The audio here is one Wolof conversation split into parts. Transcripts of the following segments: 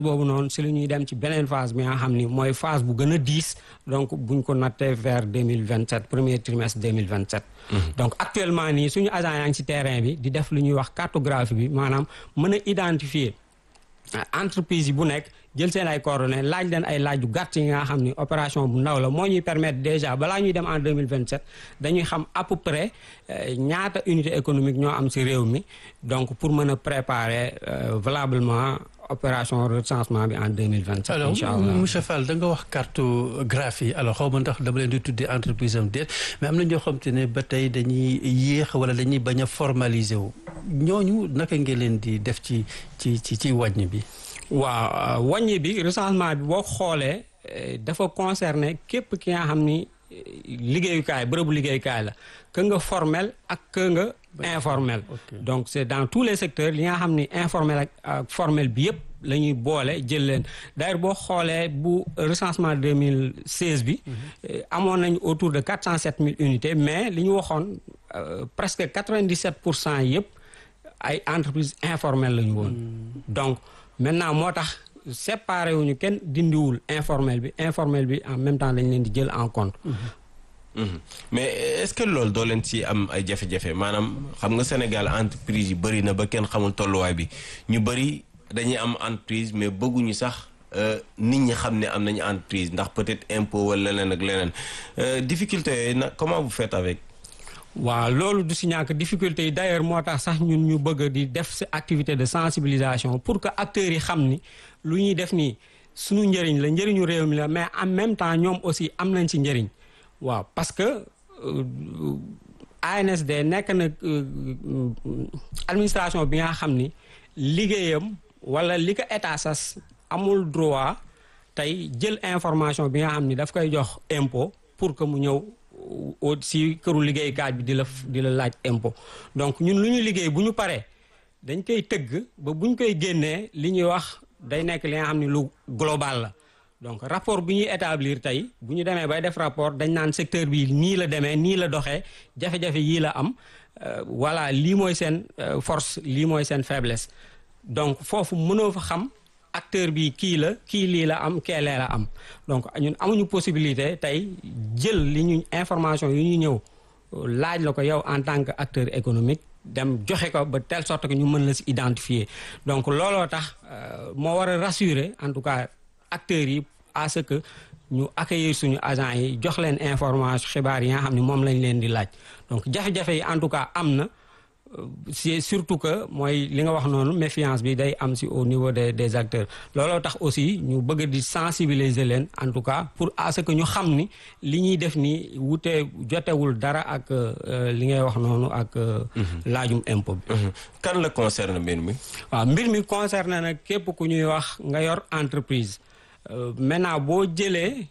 boobu noonu si la ñuy dem ci beneen phase bi nga xam ni mooy phase bu gën a diis donc buñ ko nattee vers deux mille vingt sept premier trimestre deux mille vingt sept. donc actuellement nii suñu agent yaa ngi ci terrain bi di def lu ñuy wax cartographie bi maanaam mën a identifier entreprise yi bu nekk jël seen ay coordonnées laaj leen ay laaj yu gàtt yi nga xam ni opération bu ndaw la moo ñuy permettre déjà balaa ñuy dem en deux mille vingt sept dañuy xam à peu près ñaata unité économique ñoo am ci réew mi donc pour mën a préparer valablement opération recensement bi en deux mille vingt sept. incha allah alors monsieur Fall da nga wax cartographie alors xaw ma ndax dama leen di tuddee entreprise am déet mais am na ñoo xam te ne ba tey dañuy yéex wala dañuy bañ a formaliser wu ñooñu naka ngeen leen di def ci ci ci ci wàññi bi. waaw wàññi bi recensement bi boo xoolee dafa concerner képp ki nga xam ni liggéeyukaay bërëbu liggéeyukaay la que nga formel ak que nga informel donc c'est dans tous les secteurs li nga xam ni informel ak formel bi yëpp la ñuy boole jël leen d'ailleurs boo xoolee bu recensement 2016 bi amoon nañu autour de 407 000 unités mais li ñu waxoon presque 97 pour cent yëpp ay entreprises informelles la ñu woon donc maintenant moo tax séparé wuñu kenn dindiwul informel bi informel bi en même temps dañ leen di jël en compte mais est-ce que loolu doo leen ci am ay jafe-jafe maanaam xam nga Sénégal entreprise yi bëri na ba kenn xamul tolluwaay bi ñu bëri dañuy am entreprise mais bëgguñu sax nit ñi xam ne am nañu entreprise ndax peut-être impôt wala leneen ak leneen difficulté yooyu nag comment vous faites avec waaw loolu du si ñàkk difficulté yi d'ailleurs moo tax sax ñun ñu bëgg di def si activité de sensibilisation pour que acteurs yi xam ni lu ñuy def nii suñu njëriñ la njëriñu réew mi la mais en même temps ñoom aussi am nañ ci njëriñ waaw parce que ANSD nekk na administration bi nga xam ni liggéeyam wala li ko état sas amul droit tey jël information bi nga xam ni daf koy jox impôt pour que mu ñëw si këru liggéeykaay bi di la di la laaj impôt donc ñun lu ñu liggéey bu ñu paree dañ koy tëgg ba bu ñu koy génnee li ñuy wax day nekk li nga xam ni lu global la donc rapport bi ñuy établir tey bu ñu demee bay def rapport dañ naan secteur bi nii la demee nii la doxee jafe-jafe yii la am voilà lii mooy seen force lii mooy seen faiblesse donc foofu mënoo fa xam acteur bi kii la kii lii la am keelee la am donc ñun amuñu possibilité tey jël li ñu information yu ñu ñëw laaj la ko yow en tant que acteur économique dem joxe ko ba telle sorte que ñu mën la si identifier donc looloo tax moo war a rassurer en tout cas acteurs yi à ce que ñu accueillir suñu agents yi jox leen information xibaar yi nga xam ne moom lañ leen di laaj donc jafe-jafe yi en tout cas am na c'est surtout que mooy li nga wax noonu méfiance bi day am si au niveau des des acteurs looloo tax aussi ñu bëgg di sensibiliser leen en tout cas pour à ce que ñu xam ni li ñuy def nii wute jotewul dara ak li ngay wax noonu ak laajum impôt bi kan la concerne mbir mi waaw mbir mi concerne nag képp ku ñuy wax nga yor entreprise maintenant boo jëlee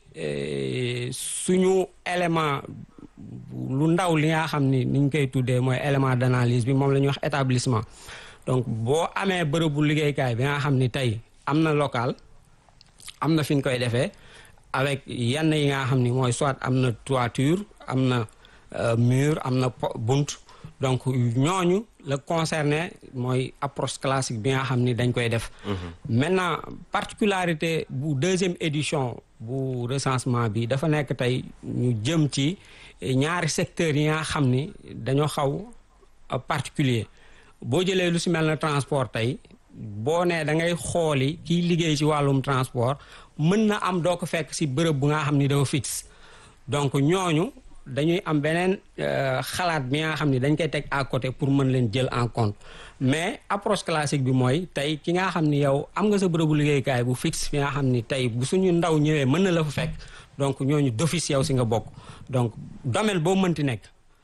suñu élément lu ndaw li nga xam ni niñ koy tuddee mooy élément d'analyse bi moom la ñuy wax établissement donc boo amee bërëbu liggéeykaay bi nga xam ni tey am na local am na fi ñu koy defee avec yenn yi nga xam ni mooy soit am na toiture am na mur am na bunt donc ñooñu la concerné mooy approche classique bi nga xam ni dañ koy def maintenant particularité bu deuxième édition bu recensement bi dafa nekk tey ñu jëm ci ñaari secteurs yi nga xam ni dañoo xaw particulier boo jëlee lu si mel na transport tey boo nee da ngay xooli kiy liggéey ci wàllum transport mën na am doo ko fekk si bërëb bu nga xam ni dafa fixe donc ñooñu dañuy am beneen xalaat bi nga xam ni dañ koy teg à côté pour mën leen jël en compte mais approche classique bi mooy tey ki nga xam ni yow am nga sa bërëbu liggéeykaay bu fixe fi nga xam ni tey bu suñu ndaw ñëwee mën na la fa fekk donc ñooñu d'office yow si nga bokk donc domaine boo mënti nekk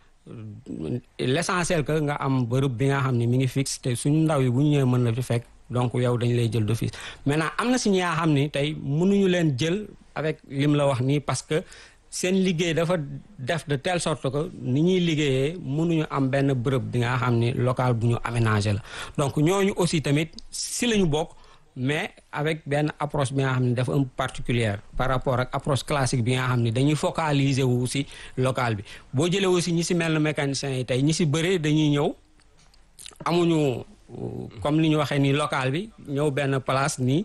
l'essentiel que nga am bërëb bi nga xam ni mi ngi fixe te suñu ndaw yi bu ñu ñëwee mën na fi fekk donc yow dañu lay jël d'office maintenant am na si ñi nga xam ni tey mënuñu leen jël avec lim la wax nii parce que seen liggéey dafa def de telle sorte que ni ñuy liggéeyee mënuñu am benn bërëb bi nga xam ni local bu ñu aménagé la donc ñooñu aussi tamit si la ñu bokk mais avec benn approche bi nga xam ne dafa un particulière par rapport ak approche classique bi nga xam ne dañuy focaliser wu si local bi boo jëlee aussi ñi si mel na mécaniciens yi tey ñi si bëree dañuy ñëw amuñu comme li ñu waxee nii local bi ñëw benn place nii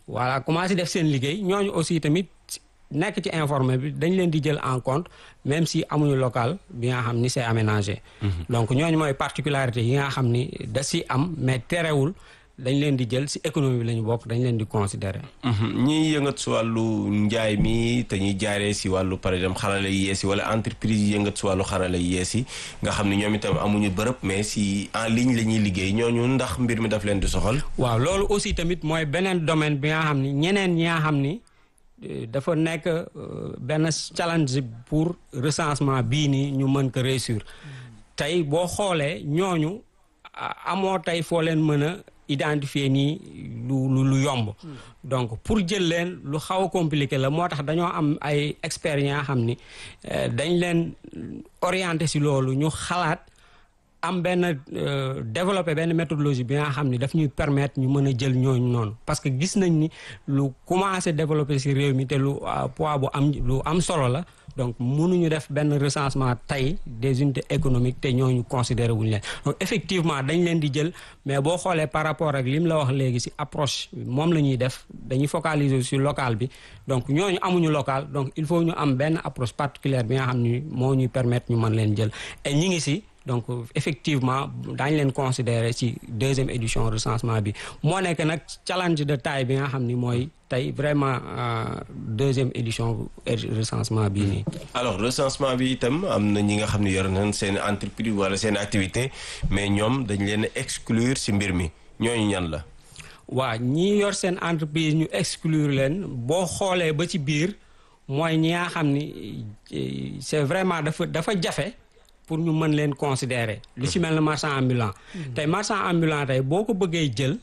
voilà commencé def seen liggéey ñooñu aussi tamit nekk ci informel bi dañ leen di jël en compte même si amuñu local bi nga xam ni c'est aménagé. donc ñooñu mooy particularité yi nga xam ni da si am mais terewul dañ leen di jël si économie bi la ñu bokk dañ leen di considérer. ñiy yëngat si wàllu njaay mi te ñuy jaaree si wàllu par exemple xarala yi yees yi wala entreprise yi yëngat si wàllu xarala yi yees yi nga xam ne ñoom itam amuñu bërëb mais si en ligne la ñuy liggéey ñooñu ndax mbir mi daf leen di soxal. waaw loolu aussi tamit mooy beneen domaine bi nga xam ni ñeneen ñi nga xam ni. dafa nekk benn challenge pour recensement bii nii ñu mën ko réussir tey boo xoolee ñooñu amoo tey foo leen mën a identifier nii lu lu lu yomb donc pour jël leen lu xaw a compliqué la moo tax dañoo am ay experts yi nga xam ni dañ leen orienté si loolu ñu xalaat am benn développer benn méthodologie bi nga xam ni daf ñuy permettre ñu mën a jël ñooñu noonu parce que gis nañ ni lu commencé développer ci réew mi te lu poids bu am lu am solo la donc mënuñu def benn recensement tey des unités économiques te ñooñu considéré wuñu leen donc effectivement dañ leen di jël mais boo xoolee par rapport ak li mu la wax léegi ci approche moom la ñuy def dañuy focaliser sur local bi donc ñooñu amuñu local donc il faut ñu am benn approche particulière bi nga xam ni moo ñuy permettre ñu mën leen jël et ñi ngi ci donc effectivement daañu leen considérer ci deuxième édition recensement bi moo nekk nag challenge de taille bi nga xam ni mooy tey vraiment deuxième édition recensement bii nii. alors recensement bi itam am na ñi nga xam ne yor nañ seen entreprise wala seen activité mais ñoom dañ leen exclure ci mbir mi ñooñu ñan la. waaw ñi yor seen entreprise ñu exclure leen boo xoolee ba ci biir mooy ñi nga xam ni c'est vraiment dafa dafa jafe. pour ñu mën leen considérer lu ci mel ne marchand ambulant tey marchand ambulant tey boo ko bëggee jël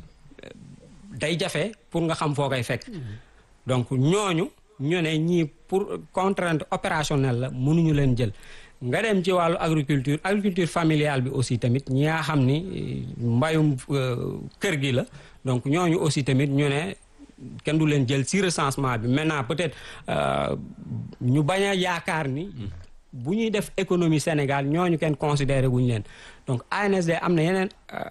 day jafe pour nga xam foo koy fekk donc ñooñu ñu ne ñii pour contrainte opérationnelle la mënuñu leen jël nga dem ci wàllu agriculture agriculture familiale bi aussi tamit ñi nga xam ni mbayum kër gi la donc ñooñu aussi tamit ñu ne kenn du leen jël ci recensement bi maintenant peut-être ñu bañ a yaakaar ni bu ñuy def économie Sénégal ñooñu kenn considéré wuñu leen donc ANSD am na yeneen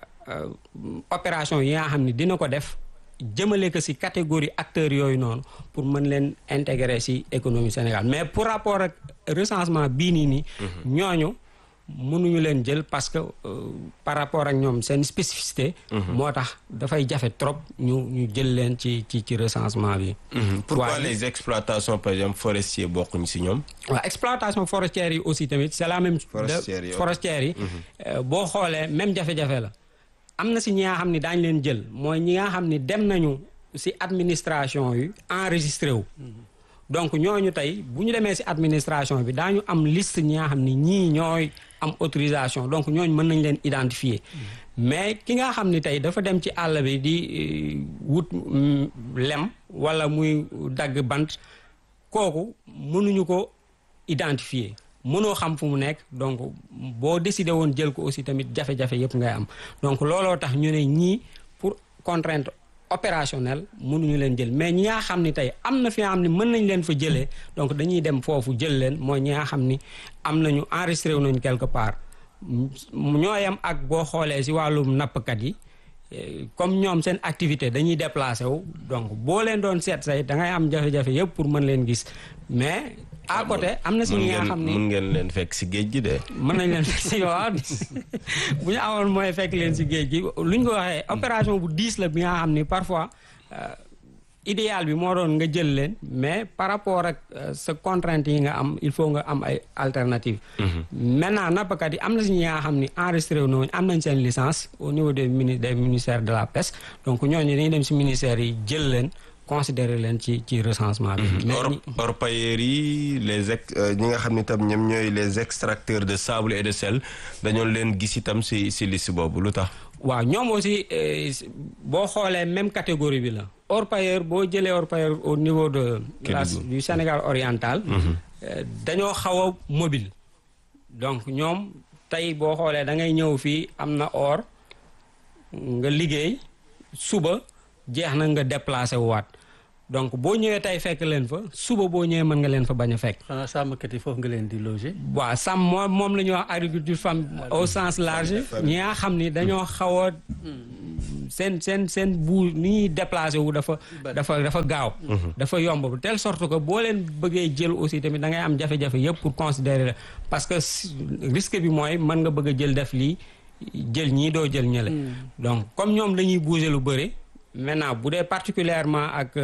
opération yi nga xam ni dina ko def jëmale ko ci catégorie acteurs yooyu noonu pour mën leen intégrer ci économie Sénégal mais pour rapport ak recensement bii nii nii ñooñu mënuñu leen jël parce que par rapport ak ñoom seen spécificité moo tax dafay jafe trop ñu ñu jël leen ci ci ci recensement bi pourquoi les exploitations par exemple forestiers bokkuñ ci ñoom waaw exploitation forestière yi aussi tamit c'est la même forestière yi boo xoolee même jafe-jafe la am na ci ñi nga xam ni daañ leen jël mooy ñi nga xam ni dem nañu ci administration yi enregistré wu donc ñooñu tey bu ñu demee ci administration bi daañu am liste ñi nga xam ni ñii ñooy am autorisation donc ñooñu mën nañ leen identifier mais ki nga xam ni tey dafa dem ci àll bi di wut lem walla muy dagg bant kooku mënuñu ko identifier mënoo xam fu mu nekk donc boo décidé woon jël ko aussi tamit jafe-jafe yépp ngay am donc looloo tax ñu ne ñii pour contrainte opérationnel mënuñu leen jël mais ñi nga xam ni tey am na fi nga xam ni mën nañ leen fa jëlee donc dañuy dem foofu jël leen mooy ñi nga xam ni am nañu enregistré wu nañu quelque part ñoo yam ak boo xoolee ci wàllum nappkat yi comme ñoom seen activité dañuy déplacé wu donc boo leen doon seet say da ngay am jafe-jafe yëpp pour mën leen gis mais à côté am na si ñi nga xam ni mën ngeen leen fekk ci géej gi de. mën nañ leen fekk si waaw bu ñu amoon mooy fekk leen si géej gi lu ñu ko waxee opération bu diis la bi nga xam ni parfois idéal bi moo doon nga jël leen mais par rapport ak sa contrainte yi nga am il faut nga am ay alternative maintenant nappkat yi am na si ñi nga xam ni enregistré wu nañu am nañ seen licence au niveau des mini des ministères de la pêche donc ñooñu dañuy dem si ministères yi jël leen considérer leen ci ci recensement bi. mais orpailleurs yi les ex ñi nga xam ni tam ñoom ñooy les extracteurs de sable et de sel dañoo leen gis itam si si liste boobu lu tax. waaw ñoom aussi boo xoolee même catégorie bi la. orpailleur boo jëlee orpailleur au niveau de. la du Sénégal oriental. dañoo xaw a mobile. donc ñoom tey boo xoolee da ngay ñëw fii am na or nga liggéey suba. jeex na nga déplacé waat donc boo ñëwee tey fekk leen fa suba boo ñëwee mën nga leen fa bañ a fekk. xanaa sàmmkat yi foofu nga leen di loger. waaw sàmm moom moom la ñuy wax agriculture femme au sens large ñi nga xam ni dañoo xaw a seen seen seen bu ni ñuy déplacé wu dafa dafa dafa gaaw dafa yomb de telle sorte que boo leen bëggee jël aussi tamit da ngay am jafe-jafe yëpp pour considérer la parce que risque bi mooy mën nga bëgg a jël def lii jël ñii doo jël ñële donc comme ñoom dañuy bouger lu bëri maintenant bu dee particulièrement ak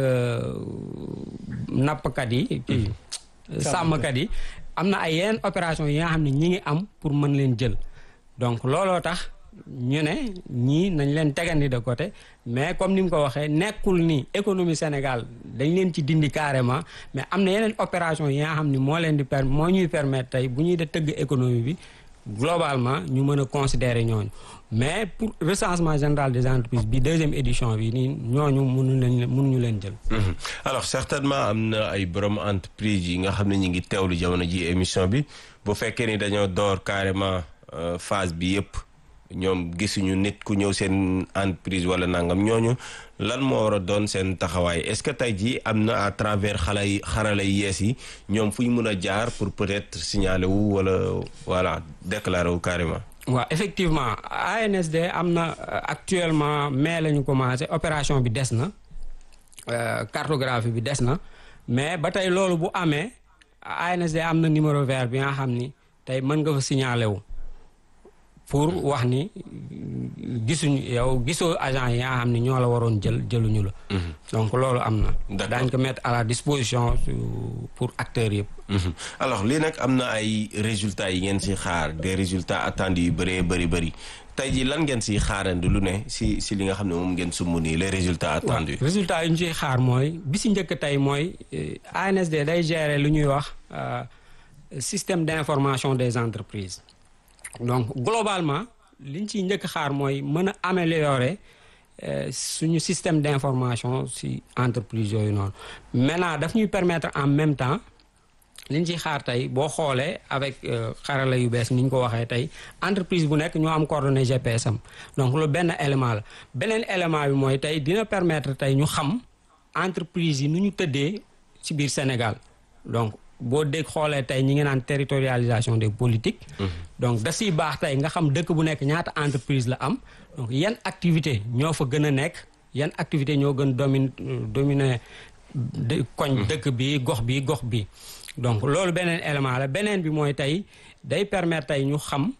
nappkat yi kii sàmmkat yi am na ay yeneen opération yi nga xam ne ñi ngi am pour mën leen jël donc looloo tax ñu ne ñii nañ leen tegandi de côté mais comme ni mu ko waxee nekkul ni économie Sénégal dañ leen ci dindi carrément mais am na yeneen opération yi nga xam ni moo leen di per moo ñuy permettre tey bu ñuy de tëgg économie bi globalement ñu mën a considérer ñooñu mais pour recensement général des entreprises bi deuxième édition bi nii ñooñu mënu leen mënuñu leen jël. alors certainement am na ay borom entreprise yi nga xam ne ñu ngi teewlu jamono ji émission bi bu fekkee ni dañoo door carrément phase bi yëpp ñoom gisuñu nit ku ñëw seen entreprise wala nangam ñooñu lan moo war a doon seen taxawaay est-ce que tey jii am na à travers xale yi xarala yi yees yi ñoom fu ñu mën a jaar pour peut-être signaler wu wala voilà déclarer wu carrément. waaw effectivement ANSD am na actuellement mai la ñu commencé opération bi des na cartographie bi des na mais ba tey loolu bu amee ANSD am na numéro vert bi nga xam ni tey mën nga fa signaler wu pour wax ni gisuñu yow gisoo agent yi nga xam ni ñoo la waroon jël jëluñu la. donc loolu am na. daañ ko mettre à la disposition pour acteurs yëpp. alors lii nag am na ay résultats yi ngeen si xaar des résultats attendus yu bëree bëri bëri tey jii lan ngeen siy xaarandi lu ne si si li nga xam ne moom ngeen sumb nii les résultats attendus. résultats yi ñu siy xaar mooy bi si njëkk tey mooy ANSD day gérer lu ñuy wax système d'information des entreprises. donc globalement liñ ciy njëkk xaar mooy mën a améliorer suñu système d'information ci entreprise yooyu noonu maintenant daf ñuy permettre en même temps liñ ciy xaar tey boo xoolee avec xarala yu bees ni ñu ko waxee tey entreprise bu nekk ñoo am coordonnées GPS am donc loolu benn élément la beneen élément bi mooy tey dina permettre tey ñu xam entreprise yi nu ñu tëddee ci biir Sénégal donc boo dégg xoolee tey ñi ngi naan territorialisation des politiques donc da siy baax tey nga xam dëkk bu nekk ñaata entreprise la am donc yan activité ñoo fa gën a nekk yan activité ñoo gën domine dominer koñ dëkk bi gox bi gox bi donc loolu beneen élément la beneen bi mooy tey day permettre tey ñu xam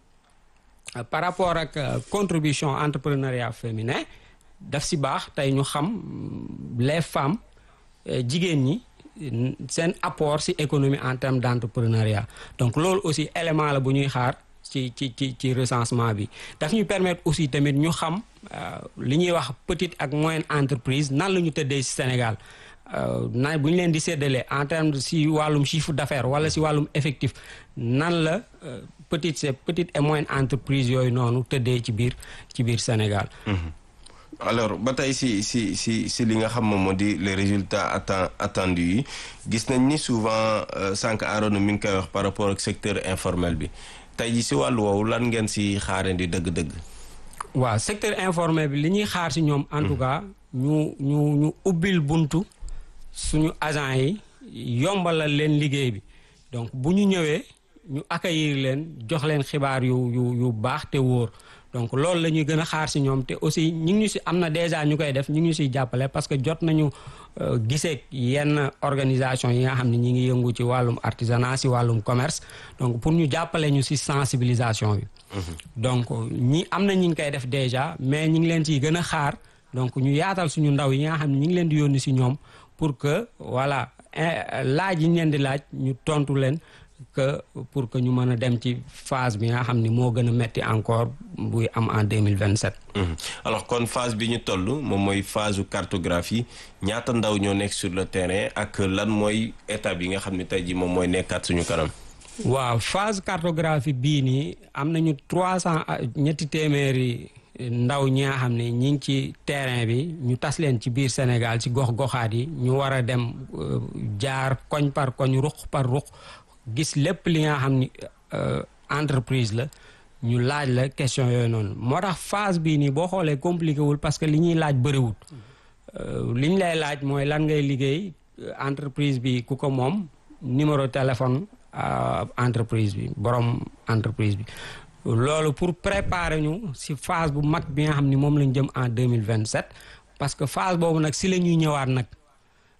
par rapport ak contribution entrepreneuriat féminin daf si baax tey ñu xam les femmes jigéen ñi seen apport ci économie en termes d'entrepreneuriat donc loolu aussi élément la bu ñuy xaar ci ci ci ci recensement bi daf ñuy permettre aussi tamit ñu xam li ñuy wax petite ak moyenne entreprise nan la ñu tëddee ci Sénégal na bu ñu leen di séddalee en termes ci wàllum chiffre d'affaires wala ci wàllum effectif nan la petite c'est petite et moyenne entreprise yooyu noonu tëddee ci biir ci biir Sénégal alors ba tey si si si si li nga xam moom moo di les résultats atten attendus yi gis nañ ni souvent sànq Arona mi ngi koy wax par rapport ak secteur informel bi tey ji si wàllu woowu lan ngeen si xaarandi dëgg-dëgg. waaw secteur informel bi li ñuy xaar si ñoom. en tout cas ñu ñu ñu ubbil buntu suñu agent yi yombalal leen liggéey bi donc bu ñu ñëwee ñu accueillir leen jox leen xibaar yu yu yu baax te wóor. donc loolu la ñuy gën a xaar ci ñoom te aussi ñu ngi ñu ci am na déjà ñu koy def ñu ngi ñu ciy jàppale parce que jot nañu gisee yenn organisation yi nga xam ne ñi ngi yëngu ci wàllum artisanat ci wàllum commerce donc pour ñu jàppale ñu ci sensibilisation bi. donc ñi am na ñi ngi koy def déjà mais ñi ngi leen ciy gën a xaar donc ñu yaatal suñu ndaw yi nga xam ne ñi ngi leen di yónni ci ñoom pour que voilà laaj yi ñu leen di laaj ñu tontu leen. que pour que ñu mën a dem ci phase bi nga xam ni moo gën a metti encore buy am en 2027 alors kon phase bi ñu toll moom mooy phase u cartographie ñaata ndaw ñoo nekk sur le terrain ak lan mooy étape yi nga xam ne tey ji moom mooy nekkaat suñu kanam waaw phase cartographie bii nii am nañu trois cent ñetti téeméeri ndaw ñi nga xam ne ñi ngi ci terrain bi ñu tas leen ci biir Sénégal ci gox-goxaat yi ñu war a dem jaar koñ par koñ ruq par ruq gis lépp li nga xam ni entreprise la ñu laaj la question yooyu noonu moo tax phase bii nii boo xoolee compliqué wul parce que li ñuy laaj bëriwul li ñu lay laaj mooy lan ngay liggéey entreprise bi ku ko moom numéro téléphone entreprise bi borom entreprise bi loolu pour préparer ñu si phase bu mag bi nga xam ni moom lañ jëm en deux mille vingt sept parce que phase boobu nag si la ñuy ñëwaat nag